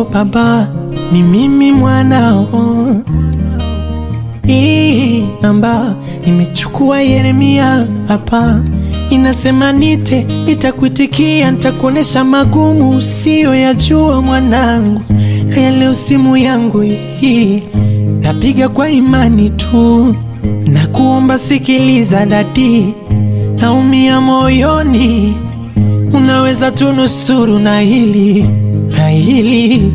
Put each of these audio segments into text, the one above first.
baba, ni mimi mwanao. Hii namba nimechukua Yeremia hapa, inasema nite, nitakuitikia, nitakuonesha magumu usiyoyajua mwanangu. Haya, leo simu yangu hii napiga kwa imani tu, na kuomba sikiliza dadi, naumia moyoni, unaweza tunusuru na hili na hili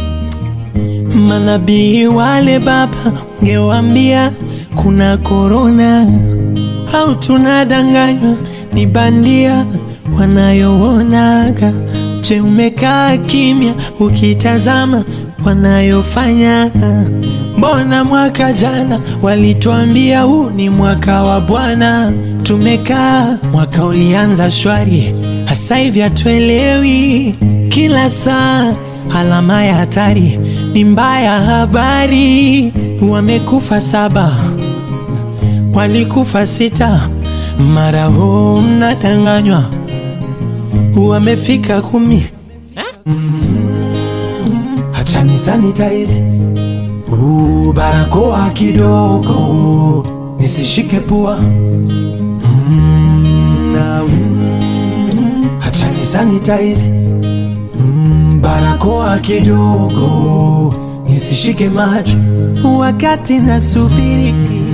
Manabii wale baba, ungewambia kuna korona au tunadanganywa ni bandia wanayoonaga. Je, umekaa kimya ukitazama wanayofanya? Mbona mwaka jana walituambia huu ni mwaka wa Bwana, tumekaa mwaka ulianza shwari, hasa hivi hatuelewi kila saa alama ya hatari ni mbaya. Habari wamekufa saba, walikufa sita, mara huu mnadanganywa wamefika kumi. Acha ni sanitize uh, barakoa kidogo nisishike pua mm, na, mm, acha ni sanitize mm, barakoa kidogo nisishike macho wakati nasubiri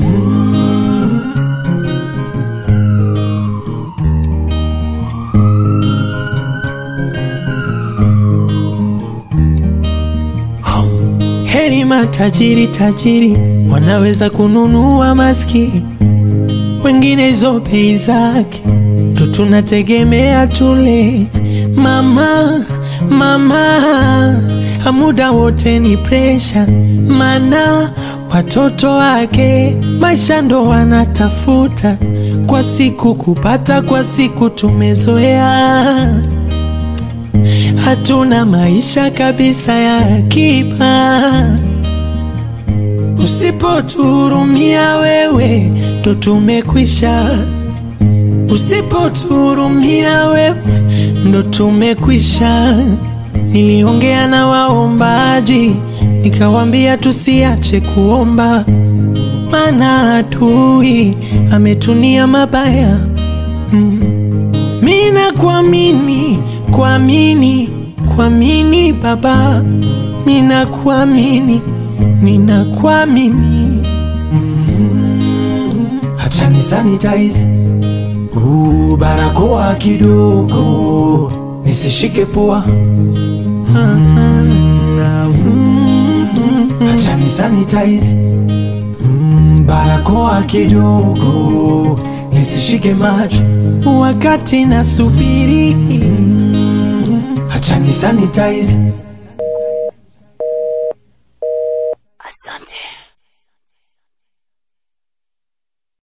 Heri matajiri tajiri wanaweza kununua maski, wengine hizo bei zake ndo tunategemea tule. Mama mama, muda wote ni presha, mana watoto wake maisha ndo wanatafuta kwa siku kupata, kwa siku tumezoea hatuna maisha kabisa ya akiba. Usipotuhurumia wewe, ndo tumekwisha. Usipotuhurumia wewe, ndo tumekwisha. Niliongea na waombaji, nikawambia tusiache kuomba, maana adui ametunia mabaya mm. Mina kuamini kuamini kuamini Baba, mina kuamini nina kuamini Acha ni sanitize uh, barakoa kidogo nisishike pua Acha ni sanitize mm, barakoa kidogo nisishike macho wakati nasubiri. Acha ni sanitize Asante.